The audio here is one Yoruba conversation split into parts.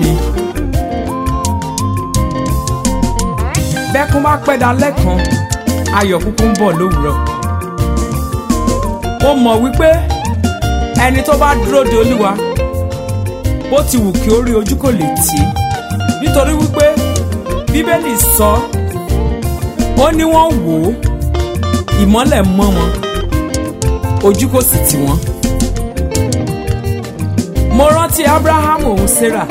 ni. bẹ́kún bá pẹ́ dalẹ́ kan ayọ̀ kúkú ń bọ̀ lówùúrọ̀. mo mọ̀ wípé ẹni tó bá dúró de olúwa bó ti wù kí ó rí ojú kò lè tì í nítorí wípé bíbélì sọ ó ní wọ́n wò ó ìmọ́lẹ̀ mọ́ wọn ojú kò sì tì wọ́n. mo rántí abraham òun sarah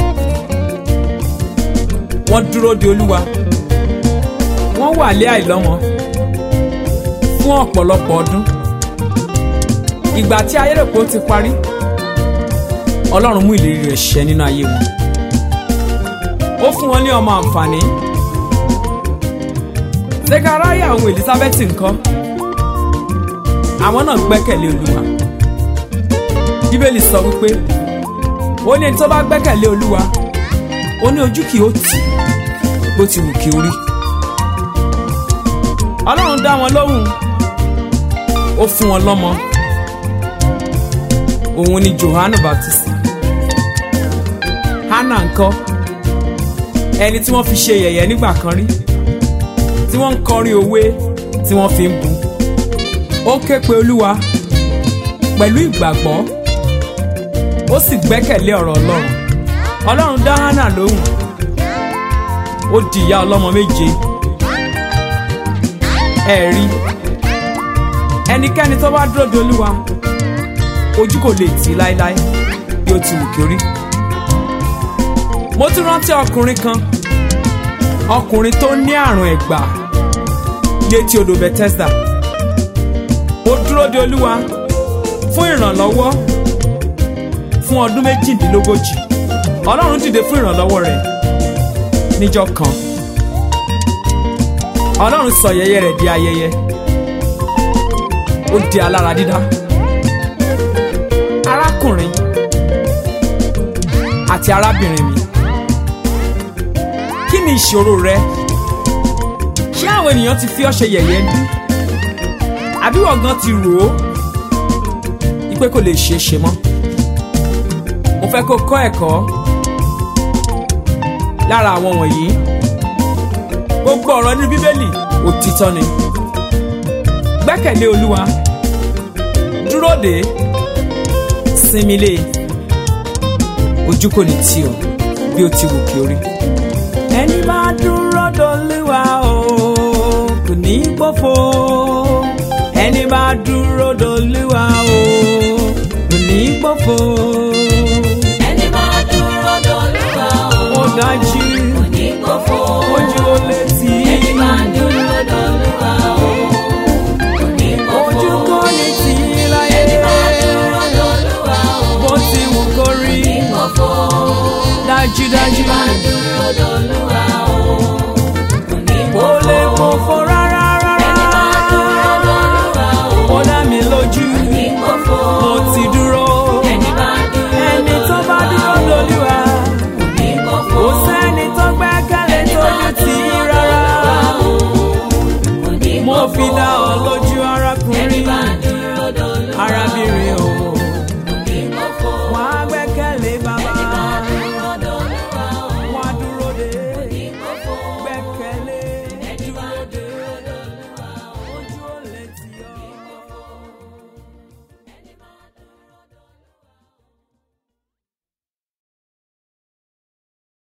wọ́n dúró de olúwa wọ́n wà lé àìlọ́mọ fún ọ̀pọ̀lọpọ̀ ọdún ìgbà tí ayérèpọ̀ ti parí ọlọ́run mú ìlérí rẹ̀ ṣẹ nínú ayé wọn ó fún wọn ní ọmọ àǹfààní zekaraya òun elizabeth ńkọ́ àwọn náà gbẹ́kẹ̀lé olúwa bíbélì sọ wípé ó ní ẹni tó bá gbẹ́kẹ̀lé olúwa ó ní ojú kì í ó tì bó ti wù kí ó rí ọlọ́run dá wọn lóhùn ó fún wọn lọ́mọ òun ni johannu baptist hannah ńkọ́ ẹni tí wọ́n fi ṣe yẹ̀yẹ́ nígbà kan rí tí wọ́n ń kọrin òwe tí wọ́n fi ń bu ó ké pe olúwa pẹ̀lú ìgbàgbọ́ ó sì gbẹ́kẹ̀lé ọ̀rọ̀ ọlọ́run ọlọ́run dá hannah lóhùn ó di ìyá ọlọ́mọ méje ẹ rí ẹnikẹ́ni tó bá dúró de olúwa ojú kò lè tì í láéláé bí ó ti wù kí ó rí mo tún rántí ọkùnrin kan ọkùnrin tó ní àrùn ẹ̀gbà létí odò Bethesda ó dúró de olúwa fún ìrànlọ́wọ́ fún ọdún méjìdínlógójì ọlọ́run dìde fún ìrànlọ́wọ́ rẹ̀ níjọ́ kan ọlọ́run sọ yẹyẹ rẹ̀ di ayẹyẹ ó di alára dídá arákùnrin àti arábìnrin mi kí ni ìṣòro rẹ ṣé àwọn ènìyàn ti fi ọ́ ṣe yẹ̀yẹ́ ní àbí wọ́n gan ti rò ó wípé kò lè ṣeé ṣe mọ́ mo fẹ́ kó kọ́ ẹ̀kọ́ lára àwọn wọ̀nyí gbogbo ọ̀rọ̀ nínú bíbélì òtítọ́ ni gbẹ́kẹ̀lé olúwa dúró dè é sinmi lé ojú kò ní tì ọ́ bí ó ti wù kí ó rí. ẹni bá dúró dolúwa o kò ní gbófo ẹni bá dúró dolúwa o kò ní gbófo. ẹni máa dúró dolúwa ó o dájú kò ní gbófo. ojú ó létí ẹni máa dúró dolúwa o kò ní gbófo. ojú kò ní tì í láyé ẹni máa dúró dolúwa o bó ti wù kó rí kò ní gbófo. dájúdájú ẹni máa dúró dolúwa o